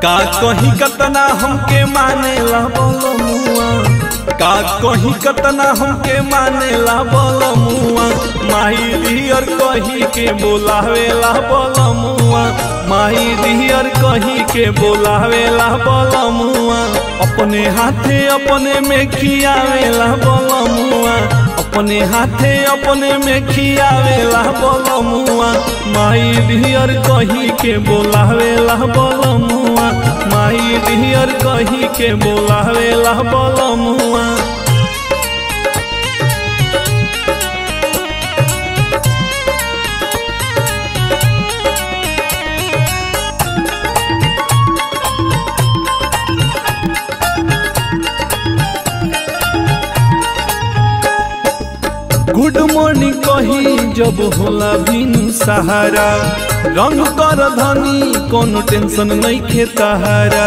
का कहीं कतना हमके माने ला बोलो मुआ का कहीं कतना हमके माने ला बोलो मुआ माही दियर कही के बोलावे ला बोलो मुआ माही दियर कही के बोलावे ला बोलो मुआ अपने हाथे अपने में खियावे ला बोलो मुआ अपने हाथे अपने में खियावे ला बोलो मुआ माई दियर कही के बोलावे ला बोलो मुआ माई दियर कही के बोलावे ला बोलो मुआ गुड मॉर्निंग कही जब होला बिनु सहारा रंग कर धनी कोनो टेंशन नहीं खे तहारा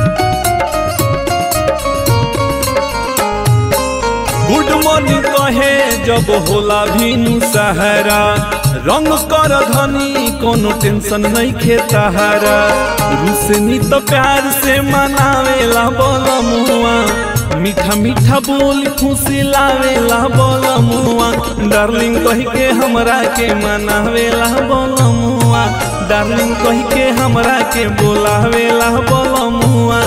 गुड मॉर्निंग कहे जब होला बिनु सहारा रंग कर धनी कोनो टेंशन नहीं खे तहारा रुसनी तो प्यार से मनावेला बोल मुआ मीठा मीठा बोल खुशी लावेला बोल मुआ डार्लिंग कह के हमरा के मनावेला बोल मुआ डार्लिंग कह के हमरा के बोलावेला बोल मुआ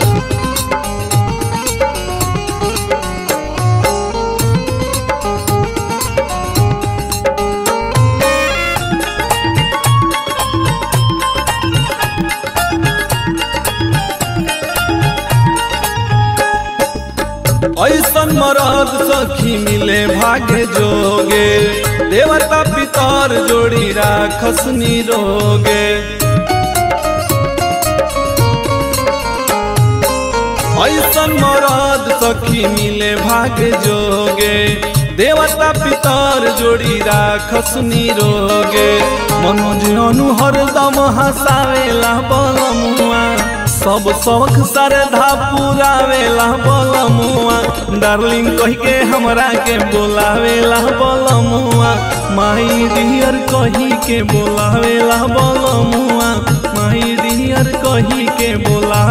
ऐसन मरद सखी मिले भाग्य जोगे देवता पितर जोड़ी राखस रोगे ऐसन मरद सखी मिले भाग्य जोगे देवता पितर जोड़ी राखस रोगे मनोज अनु हरदम हंसावेला बलमुआ सब शौक श्रद्धा पुरावेला बलमुआ डार्लिंग कह के हमरा के बोलावेला बलमुआ माई डियर कही के बोलावेला बलमुआ माई डियर कही के बोला